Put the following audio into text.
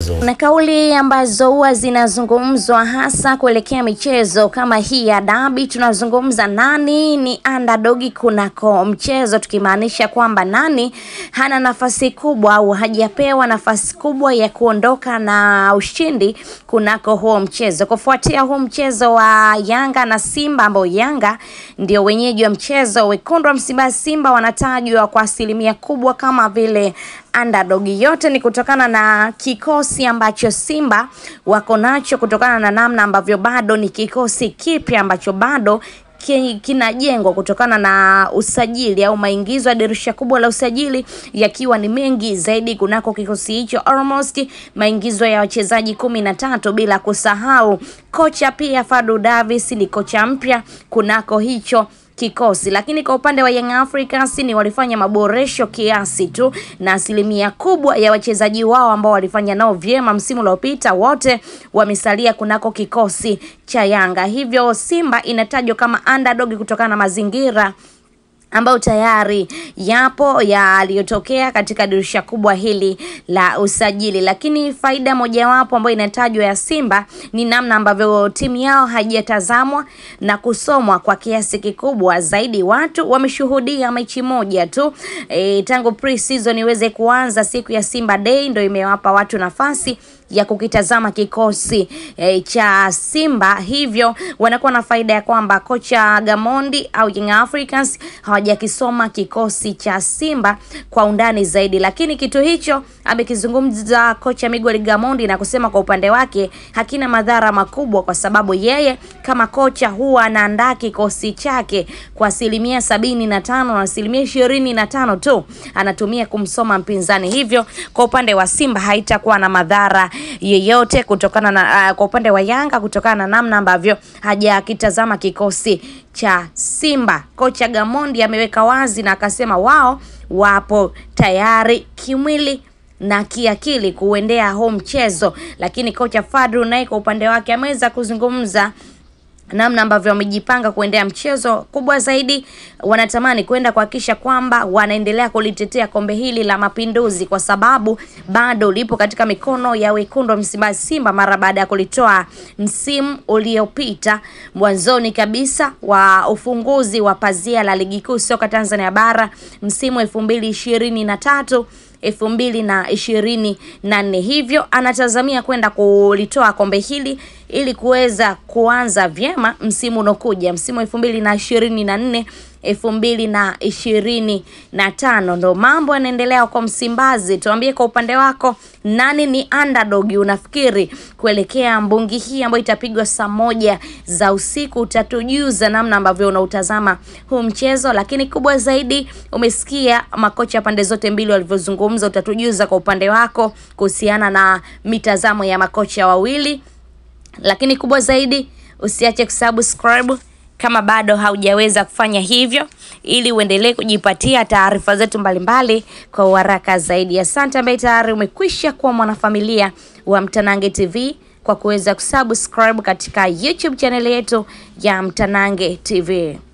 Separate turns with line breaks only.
michezo.
na kauli ambazo huwa zinazungumzwa hasa kuelekea michezo kama hii ya dabi. Tunazungumza nani ni underdog kunako mchezo, tukimaanisha kwamba nani hana nafasi kubwa au hajapewa nafasi kubwa ya kuondoka na ushindi kunako huo mchezo, kufuatia huu mchezo wa Yanga na Simba ambao Yanga ndio wenyeji wa mchezo. Wekundu wa Msimbazi Simba wanatajwa kwa asilimia kubwa kama vile underdog. Yote ni kutokana na kikosi ambacho Simba wako nacho, kutokana na namna ambavyo bado ni kikosi kipya ambacho bado ki- kinajengwa kutokana na usajili au maingizo ya dirisha kubwa la usajili yakiwa ni mengi zaidi kunako kikosi hicho, almost maingizo ya wachezaji kumi na tatu, bila kusahau kocha pia Fadu Davis ni kocha mpya kunako hicho kikosi lakini kwa upande wa Young Africans ni walifanya maboresho kiasi tu, na asilimia kubwa ya wachezaji wao ambao walifanya nao vyema msimu uliopita wote wamesalia kunako kikosi cha Yanga. Hivyo Simba inatajwa kama underdog kutokana na mazingira ambayo tayari yapo yaliyotokea katika dirisha kubwa hili la usajili, lakini faida mojawapo ambayo inatajwa ya Simba ni namna ambavyo timu yao haijatazamwa na kusomwa kwa kiasi kikubwa zaidi. Watu wameshuhudia mechi moja tu e, tangu pre-season iweze kuanza, siku ya Simba Day ndio imewapa watu nafasi ya kukitazama kikosi e, cha Simba, hivyo wanakuwa na faida ya kwamba kocha Gamondi au Young Africans hawajakisoma kikosi cha Simba kwa undani zaidi, lakini kitu hicho amekizungumza kocha Miguel Gamondi na kusema kwa upande wake hakina madhara makubwa, kwa sababu yeye kama kocha huwa anaandaa kikosi chake kwa asilimia sabini na tano na asilimia ishirini na tano tu anatumia kumsoma mpinzani, hivyo kwa upande wa Simba haitakuwa na madhara yeyote kutokana na uh, kwa upande wa Yanga kutokana na namna ambavyo hajakitazama kikosi cha Simba. Kocha Gamondi ameweka wazi na akasema wao wapo tayari kimwili na kiakili kuendea huu mchezo, lakini kocha Fadru naye kwa upande wake ameweza kuzungumza namna ambavyo wamejipanga kuendea mchezo. Kubwa zaidi, wanatamani kwenda kuhakikisha kwamba wanaendelea kulitetea kombe hili la Mapinduzi, kwa sababu bado lipo katika mikono ya wekundu wa Msimbazi Simba mara baada ya kulitoa msimu uliopita mwanzoni kabisa wa ufunguzi wa pazia la ligi kuu soka Tanzania bara msimu elfu mbili ishirini na tatu elfu mbili na ishirini na nne. Hivyo anatazamia kwenda kulitoa kombe hili ili kuweza kuanza vyema msimu unaokuja, msimu elfu mbili na ishirini na nne elfu mbili na ishirini na tano. Ndo mambo yanaendelea kwa Msimbazi. Tuambie kwa upande wako, nani ni underdog unafikiri kuelekea mbungi hii ambayo itapigwa saa moja za usiku? Utatujuza namna ambavyo unautazama huu mchezo, lakini kubwa zaidi, umesikia makocha pande zote mbili walivyozungumza. Utatujuza kwa upande wako kuhusiana na mitazamo ya makocha wawili, lakini kubwa zaidi, usiache kusubscribe kama bado haujaweza kufanya hivyo, ili uendelee kujipatia taarifa zetu mbalimbali kwa uharaka zaidi. Asante ambaye tayari umekwisha kuwa mwanafamilia wa Mtanange TV kwa kuweza kusubscribe katika YouTube channel yetu ya Mtanange TV.